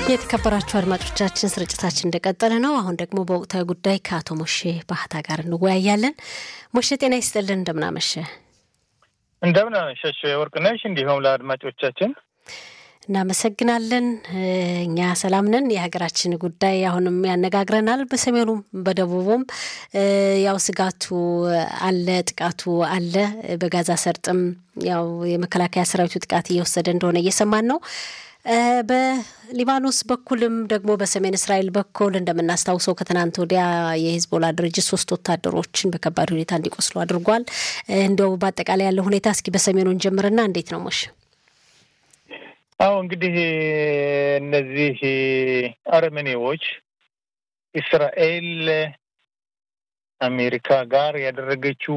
የተከበራችሁ አድማጮቻችን ስርጭታችን እንደቀጠለ ነው። አሁን ደግሞ በወቅታዊ ጉዳይ ከአቶ ሞሼ ባህታ ጋር እንወያያለን። ሞሼ ጤና ይስጥልን፣ እንደምናመሸ እንደምናመሸሽ ወርቅነሽ፣ እንዲሁም ለአድማጮቻችን እናመሰግናለን። እኛ ሰላም ነን። የሀገራችን ጉዳይ አሁንም ያነጋግረናል። በሰሜኑም በደቡቡም ያው ስጋቱ አለ፣ ጥቃቱ አለ። በጋዛ ሰርጥም ያው የመከላከያ ሰራዊቱ ጥቃት እየወሰደ እንደሆነ እየሰማን ነው። በሊባኖስ በኩልም ደግሞ በሰሜን እስራኤል በኩል እንደምናስታውሰው ከትናንት ወዲያ የሂዝቦላ ድርጅት ሶስት ወታደሮችን በከባድ ሁኔታ እንዲቆስሉ አድርጓል። እንዲያው በአጠቃላይ ያለው ሁኔታ እስኪ በሰሜኑን ጀምርና እንዴት ነው ሞሽ? አዎ እንግዲህ እነዚህ አረመኔዎች እስራኤል አሜሪካ ጋር ያደረገችው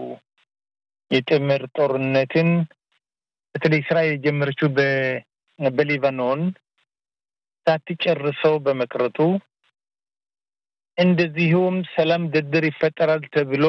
የጥምር ጦርነትን በተለይ እስራኤል የጀመረችው በሊባኖን ሳትጨርሰው በመቅረቱ እንደዚሁም ሰላም ድርድር ይፈጠራል ተብሎ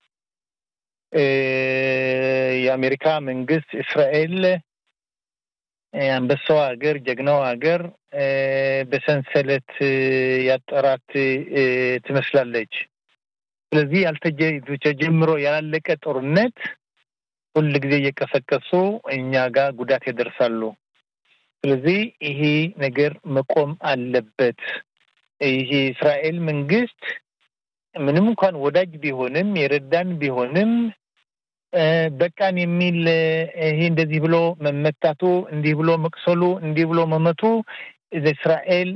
የአሜሪካ መንግስት እስራኤል አንበሳው ሀገር ጀግናው ሀገር በሰንሰለት ያጠራት ትመስላለች። ስለዚህ ያልተጀምሮ ያላለቀ ጦርነት ሁል ጊዜ እየቀሰቀሱ እኛ ጋር ጉዳት ያደርሳሉ። ስለዚህ ይሄ ነገር መቆም አለበት። ይሄ የእስራኤል መንግስት ምንም እንኳን ወዳጅ ቢሆንም የረዳን ቢሆንም በቃን የሚል ይሄ እንደዚህ ብሎ መመታቱ፣ እንዲህ ብሎ መቅሰሉ፣ እንዲህ ብሎ መመቱ እስራኤል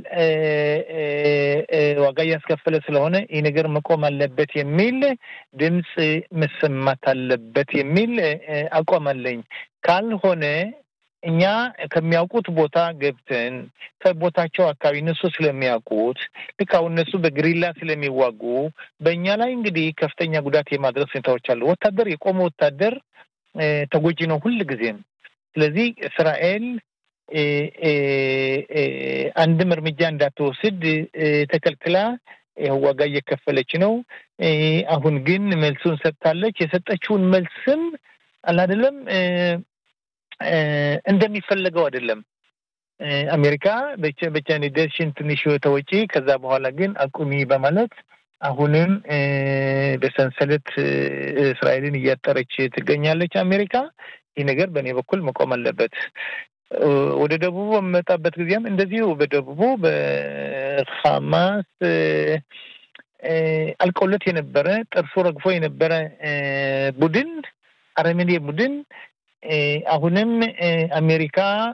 ዋጋ እያስከፈለ ስለሆነ ይህ ነገር መቆም አለበት የሚል ድምፅ መሰማት አለበት የሚል አቋም አለኝ። ካልሆነ እኛ ከሚያውቁት ቦታ ገብተን ከቦታቸው አካባቢ እነሱ ስለሚያውቁት ልክ አሁን እነሱ በግሪላ ስለሚዋጉ በእኛ ላይ እንግዲህ ከፍተኛ ጉዳት የማድረስ ሁኔታዎች አሉ። ወታደር የቆመ ወታደር ተጎጂ ነው ሁል ጊዜም። ስለዚህ እስራኤል አንድም እርምጃ እንዳትወስድ ተከልክላ ዋጋ እየከፈለች ነው። አሁን ግን መልሱን ሰጥታለች። የሰጠችውን መልስም አላደለም እንደሚፈለገው አይደለም። አሜሪካ በቻኔደሽን ትንሽ ተወጪ፣ ከዛ በኋላ ግን አቁሚ በማለት አሁንም በሰንሰለት እስራኤልን እያጠረች ትገኛለች አሜሪካ። ይህ ነገር በእኔ በኩል መቆም አለበት። ወደ ደቡቡ በምመጣበት ጊዜም እንደዚሁ በደቡቡ በሐማስ አልቆለት የነበረ ጥርሱ ረግፎ የነበረ ቡድን አረመኔ ቡድን አሁንም አሜሪካ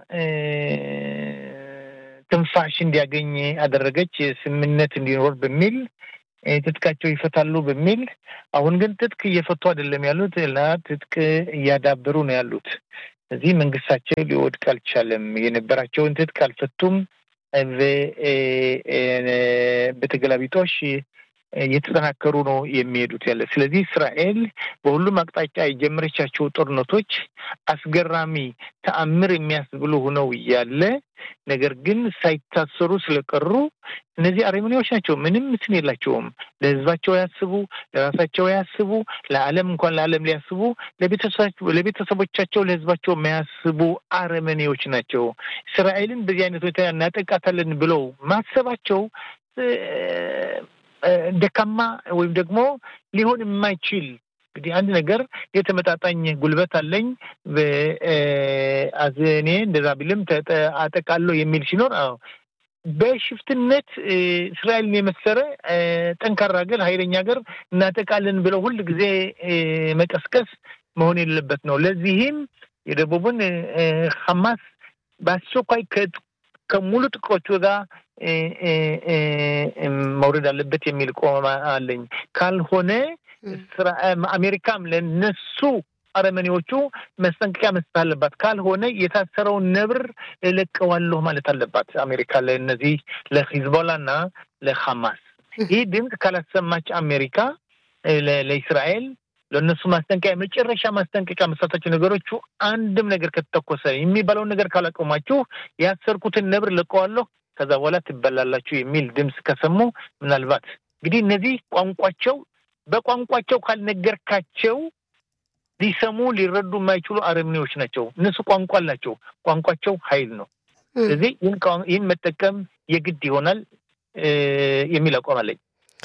ትንፋሽ እንዲያገኝ አደረገች። ስምምነት እንዲኖር በሚል ትጥቃቸው ይፈታሉ በሚል አሁን ግን ትጥቅ እየፈቱ አይደለም ያሉት ላ ትጥቅ እያዳበሩ ነው ያሉት። እዚህ መንግስታቸው ሊወድቅ አልቻለም። የነበራቸውን ትጥቅ አልፈቱም። በተገላቢጦሽ እየተጠናከሩ ነው የሚሄዱት ያለ። ስለዚህ እስራኤል በሁሉም አቅጣጫ የጀመረቻቸው ጦርነቶች አስገራሚ ተአምር የሚያስብሉ ሆነው እያለ ነገር ግን ሳይታሰሩ ስለቀሩ እነዚህ አረመኔዎች ናቸው። ምንም እንትን የላቸውም። ለህዝባቸው ያስቡ፣ ለራሳቸው ያስቡ፣ ለዓለም እንኳን ለዓለም ሊያስቡ፣ ለቤተሰቦቻቸው ለህዝባቸው የማያስቡ አረመኔዎች ናቸው። እስራኤልን በዚህ አይነት ሁኔታ እናጠቃታለን ብለው ማሰባቸው ደካማ ወይም ደግሞ ሊሆን የማይችል እንግዲህ አንድ ነገር የተመጣጣኝ ጉልበት አለኝ እኔ እንደዛ ቢልም አጠቃለሁ የሚል ሲኖር በሽፍትነት እስራኤልን የመሰረ ጠንካራ ሀገር ኃይለኛ ሀገር እናጠቃለን ብለው ሁል ጊዜ መቀስቀስ መሆን የሌለበት ነው። ለዚህም የደቡብን ሐማስ በአስቸኳይ ከሙሉ ጥቆቹ ጋር መውረድ አለበት የሚል ቆማ አለኝ። ካልሆነ አሜሪካም ለነሱ አረመኔዎቹ መስጠንቀቂያ መስጠት አለባት። ካልሆነ የታሰረውን ነብር እለቀዋለሁ ማለት አለባት አሜሪካ ለእነዚህ ለሂዝቦላ እና ለሐማስ። ይህ ድምፅ ካላሰማች አሜሪካ ለእስራኤል ለእነሱ ማስጠንቀቂያ የመጨረሻ ማስጠንቀቂያ መሳታቸው ነገሮቹ አንድም ነገር ከተተኮሰ የሚባለውን ነገር ካላቆማችሁ ያሰርኩትን ነብር ለቀዋለሁ ከዛ በኋላ ትበላላችሁ የሚል ድምፅ ከሰሙ ምናልባት እንግዲህ እነዚህ ቋንቋቸው በቋንቋቸው ካልነገርካቸው ሊሰሙ ሊረዱ የማይችሉ አረመኔዎች ናቸው። እነሱ ቋንቋ አላቸው። ቋንቋቸው ኃይል ነው። ስለዚህ ይህን መጠቀም የግድ ይሆናል የሚል አቋም አለኝ።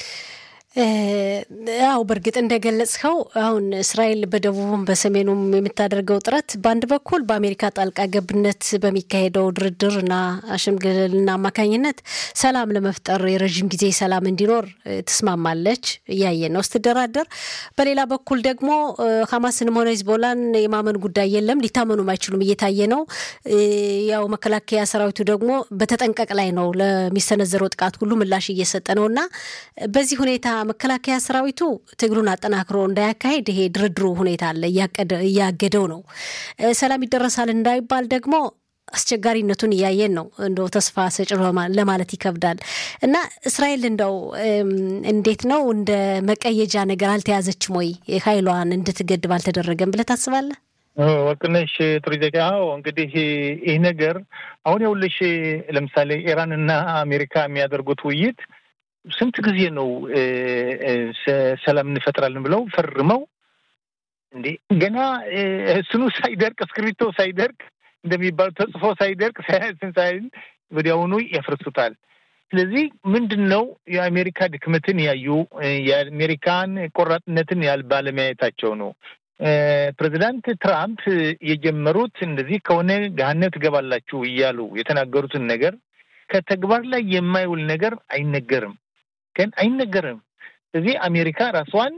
አው በእርግጥ እንደገለጽከው አሁን እስራኤል በደቡብም በሰሜኑም የምታደርገው ጥረት በአንድ በኩል በአሜሪካ ጣልቃ ገብነት በሚካሄደው ድርድር እና ሽምግልና አማካኝነት ሰላም ለመፍጠር የረዥም ጊዜ ሰላም እንዲኖር ትስማማለች፣ እያየ ነው ስትደራደር። በሌላ በኩል ደግሞ ሀማስንም ሆነ ሂዝቦላን የማመን ጉዳይ የለም፣ ሊታመኑም አይችሉም፣ እየታየ ነው። ያው መከላከያ ሰራዊቱ ደግሞ በተጠንቀቅ ላይ ነው፣ ለሚሰነዘረው ጥቃት ሁሉ ምላሽ እየሰጠ ነው እና በዚህ ሁኔታ መከላከያ ሰራዊቱ ትግሉን አጠናክሮ እንዳያካሄድ ይሄ ድርድሩ ሁኔታ አለ እያገደው ነው። ሰላም ይደረሳል እንዳይባል ደግሞ አስቸጋሪነቱን እያየን ነው። እንደው ተስፋ ሰጭ ለማለት ይከብዳል እና እስራኤል እንደው እንዴት ነው እንደ መቀየጃ ነገር አልተያዘችም ወይ? ኃይሏን እንድትገድብ አልተደረገም ብለህ ታስባለህ? ወርቅነሽ ጥሩ ጥያቄ። አዎ እንግዲህ ይህ ነገር አሁን የውልሽ ለምሳሌ ኢራን እና አሜሪካ የሚያደርጉት ውይይት ስንት ጊዜ ነው ሰላም እንፈጥራለን ብለው ፈርመው እንዴ ገና ስኑ ሳይደርቅ እስክሪብቶ ሳይደርቅ እንደሚባሉ ተጽፎ ሳይደርቅ ሳይል ወዲያውኑ ያፈርሱታል። ስለዚህ ምንድን ነው የአሜሪካ ድክመትን ያዩ የአሜሪካን ቆራጥነትን ያል ባለማየታቸው ነው። ፕሬዚዳንት ትራምፕ የጀመሩት እንደዚህ ከሆነ ገሃነም ትገባላችሁ እያሉ የተናገሩትን ነገር ከተግባር ላይ የማይውል ነገር አይነገርም ግን አይነገርም። ስለዚህ አሜሪካ ራሷን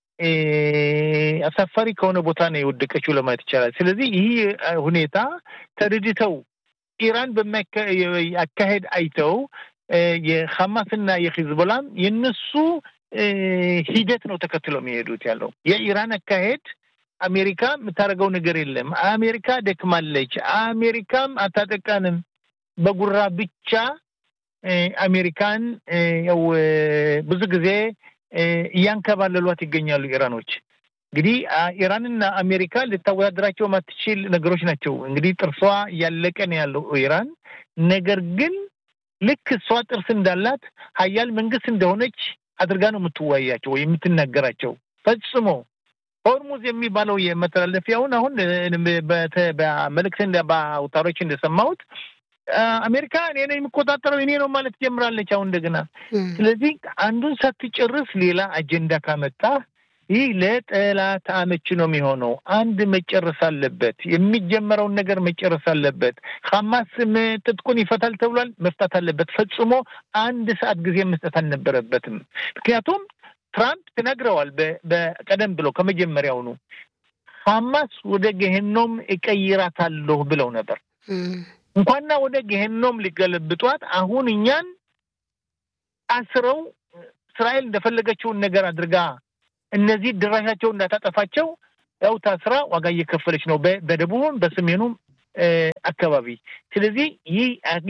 አሳፋሪ ከሆነ ቦታ ነው የወደቀችው ለማለት ይቻላል። ስለዚህ ይህ ሁኔታ ተረድተው ኢራን በማያካሄድ አይተው የሐማስና የሂዝቦላም የነሱ ሂደት ነው ተከትለው የሚሄዱት ያለው የኢራን አካሄድ አሜሪካ የምታደርገው ነገር የለም። አሜሪካ ደክማለች፣ አሜሪካም አታጠቃንም በጉራ ብቻ አሜሪካን ያው ብዙ ጊዜ እያንከባለሏት ይገኛሉ ኢራኖች። እንግዲህ ኢራንና አሜሪካ ልታወዳደራቸው ማትችል ነገሮች ናቸው። እንግዲህ ጥርሷ እያለቀ ነው ያለው ኢራን። ነገር ግን ልክ እሷ ጥርስ እንዳላት ሀያል መንግስት እንደሆነች አድርጋ ነው የምትወያያቸው ወይ የምትናገራቸው። ፈጽሞ ሆርሙዝ የሚባለው የመተላለፊያውን አሁን በመልእክት በአውታሮች እንደሰማሁት አሜሪካ እኔ ነው የሚቆጣጠረው እኔ ነው ማለት ጀምራለች አሁን እንደገና። ስለዚህ አንዱን ሳትጨርስ ሌላ አጀንዳ ካመጣ ይህ ለጠላት አመች ነው የሚሆነው። አንድ መጨረስ አለበት፣ የሚጀመረውን ነገር መጨረስ አለበት። ሐማስ ትጥቁን ይፈታል ተብሏል፣ መፍታት አለበት። ፈጽሞ አንድ ሰዓት ጊዜ መስጠት አልነበረበትም። ምክንያቱም ትራምፕ ተናግረዋል በቀደም ብሎ ከመጀመሪያውኑ ሐማስ ወደ ገሄኖም እቀይራታለሁ ብለው ነበር። እንኳና ወደ ገሄኖም ሊገለብጧት አሁን እኛን አስረው እስራኤል እንደፈለገችውን ነገር አድርጋ እነዚህ ድራሻቸው እንዳታጠፋቸው ያው ታስራ ዋጋ እየከፈለች ነው በደቡብም በሰሜኑም አካባቢ። ስለዚህ ይህ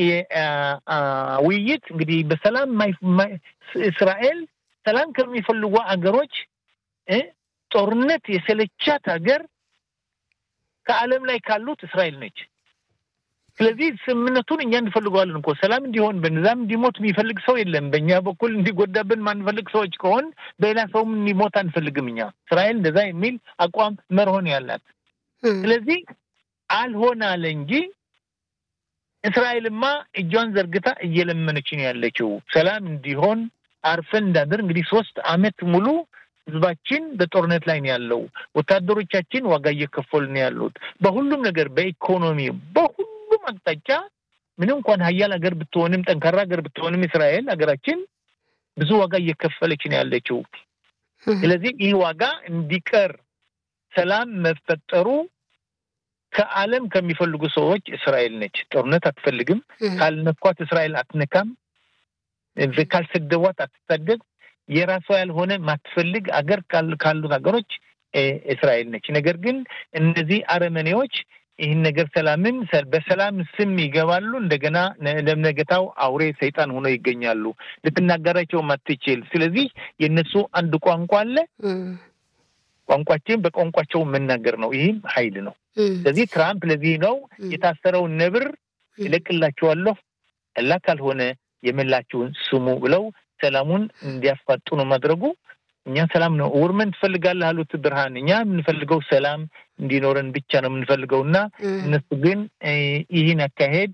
ውይይት እንግዲህ በሰላም እስራኤል ሰላም ከሚፈልጉ አገሮች ጦርነት የሰለቻት ሀገር ከዓለም ላይ ካሉት እስራኤል ነች። ስለዚህ ስምምነቱን እኛ እንፈልገዋለን እኮ ሰላም እንዲሆን በንዛም እንዲሞት የሚፈልግ ሰው የለም። በእኛ በኩል እንዲጎዳብን ማንፈልግ ሰዎች ከሆን በሌላ ሰውም እንዲሞት አንፈልግም። እኛ እስራኤል እንደዛ የሚል አቋም መርሆን ያላት። ስለዚህ አልሆን አለ እንጂ እስራኤልማ እጇን ዘርግታ እየለመነች ነው ያለችው ሰላም እንዲሆን አርፈን እንዳድር። እንግዲህ ሶስት አመት ሙሉ ህዝባችን በጦርነት ላይ ነው ያለው። ወታደሮቻችን ዋጋ እየከፈሉ ነው ያሉት በሁሉም ነገር በኢኮኖሚ በሁሉም አቅጣጫ ምንም እንኳን ሀያል ሀገር ብትሆንም ጠንካራ ሀገር ብትሆንም እስራኤል ሀገራችን ብዙ ዋጋ እየከፈለች ነው ያለችው። ስለዚህ ይህ ዋጋ እንዲቀር ሰላም መፈጠሩ ከዓለም ከሚፈልጉ ሰዎች እስራኤል ነች። ጦርነት አትፈልግም። ካልነኳት እስራኤል አትነካም። ካልሰደቧት አትሳደብ። የራሷ ያልሆነ ማትፈልግ አገር ካሉት ሀገሮች እስራኤል ነች። ነገር ግን እነዚህ አረመኔዎች ይህን ነገር ሰላምን በሰላም ስም ይገባሉ። እንደገና ለነገታው አውሬ ሰይጣን ሆኖ ይገኛሉ። ልትናገራቸው ማትችል። ስለዚህ የእነሱ አንድ ቋንቋ አለ። ቋንቋችን በቋንቋቸው መናገር ነው። ይህም ኃይል ነው። ስለዚህ ትራምፕ ለዚህ ነው የታሰረውን ነብር እለቅላችኋለሁ፣ እላ ካልሆነ የመላችሁን ስሙ ብለው ሰላሙን እንዲያፋጡ ነው ማድረጉ። እኛ ሰላም ነው ውርመን ትፈልጋለህ አሉት ብርሃን። እኛ የምንፈልገው ሰላም እንዲኖረን ብቻ ነው የምንፈልገው እና እነሱ ግን ይህን አካሄድ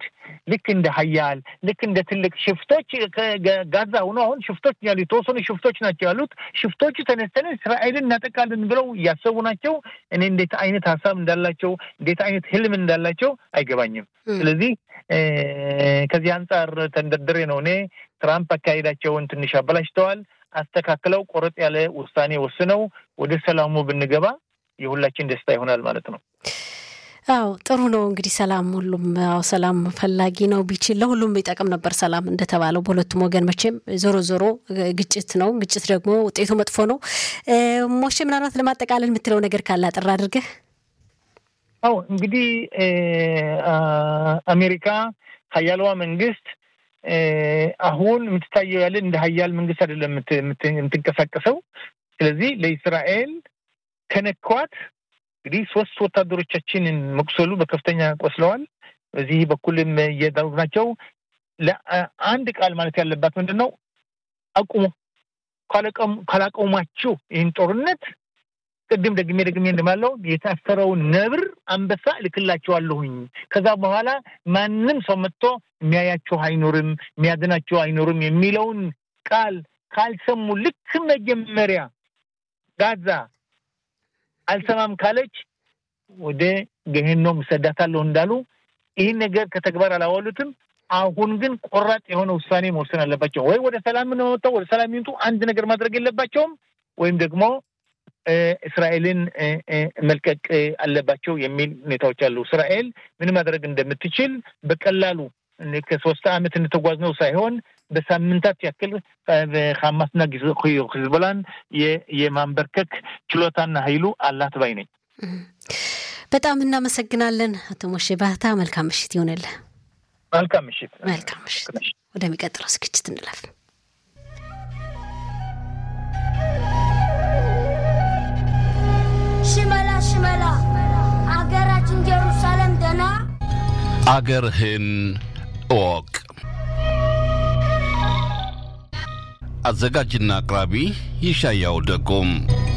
ልክ እንደ ሀያል ልክ እንደ ትልቅ ሽፍቶች ጋዛ ሆኖ አሁን ሽፍቶች ያሉ የተወሰኑ ሽፍቶች ናቸው ያሉት። ሽፍቶቹ ተነስተን እስራኤልን እናጠቃለን ብለው እያሰቡ ናቸው። እኔ እንዴት አይነት ሀሳብ እንዳላቸው እንዴት አይነት ህልም እንዳላቸው አይገባኝም። ስለዚህ ከዚህ አንጻር ተንደርድሬ ነው እኔ ትራምፕ አካሄዳቸውን ትንሽ አበላሽተዋል። አስተካክለው ቆረጥ ያለ ውሳኔ ወስነው ወደ ሰላሙ ብንገባ የሁላችን ደስታ ይሆናል ማለት ነው። አዎ ጥሩ ነው እንግዲህ ሰላም ሁሉም አዎ ሰላም ፈላጊ ነው ቢችል ለሁሉም ይጠቅም ነበር ሰላም እንደተባለው በሁለቱም ወገን መቼም ዞሮ ዞሮ ግጭት ነው ግጭት ደግሞ ውጤቱ መጥፎ ነው ሞሼ ምናልባት ለማጠቃለል የምትለው ነገር ካለ አጥር አድርገህ አዎ እንግዲህ አሜሪካ ሀያልዋ መንግስት አሁን የምትታየው ያለ እንደ ሀያል መንግስት አይደለም የምትንቀሳቀሰው ስለዚህ ለእስራኤል ከነኳት እንግዲህ ሶስት ወታደሮቻችንን መቁሰሉ በከፍተኛ ቆስለዋል። በዚህ በኩልም እየዳሩ ናቸው። አንድ ቃል ማለት ያለባት ምንድን ነው? አቁሙ፣ ካላቆማችሁ ይህን ጦርነት ቅድም ደግሜ ደግሜ እንደማለው የታሰረውን ነብር አንበሳ እልክላቸዋለሁኝ። ከዛ በኋላ ማንም ሰው መጥቶ የሚያያቸው አይኖርም፣ የሚያድናቸው አይኖርም የሚለውን ቃል ካልሰሙ ልክ መጀመሪያ ጋዛ አልሰማም ካለች ወደ ገሄኖም እሰዳታለሁ እንዳሉ ይህን ነገር ከተግባር አላዋሉትም። አሁን ግን ቆራጥ የሆነ ውሳኔ መወሰን አለባቸው። ወይ ወደ ሰላም ነው መጥተው ወደ ሰላም ይምጡ፣ አንድ ነገር ማድረግ የለባቸውም፣ ወይም ደግሞ እስራኤልን መልቀቅ አለባቸው የሚል ሁኔታዎች አሉ። እስራኤል ምን ማድረግ እንደምትችል በቀላሉ ከሶስት ዓመት እንተጓዝ ነው ሳይሆን በሳምንታት ያክል ሐማስና ሂዝቦላን የማንበርከክ ችሎታና ኃይሉ አላት ባይ ነኝ። በጣም እናመሰግናለን አቶ ሞሼ ባህታ። መልካም ምሽት ይሆንልህ። መልካም ምሽት። መልካም ምሽት። ወደሚቀጥለው ዝግጅት እንለፍ። ሽመላ ሽመላ አገራችን ጀሩሳሌም ደና አገርህን እወቅ። አዘጋጅና አቅራቢ ይሻያው ደጎም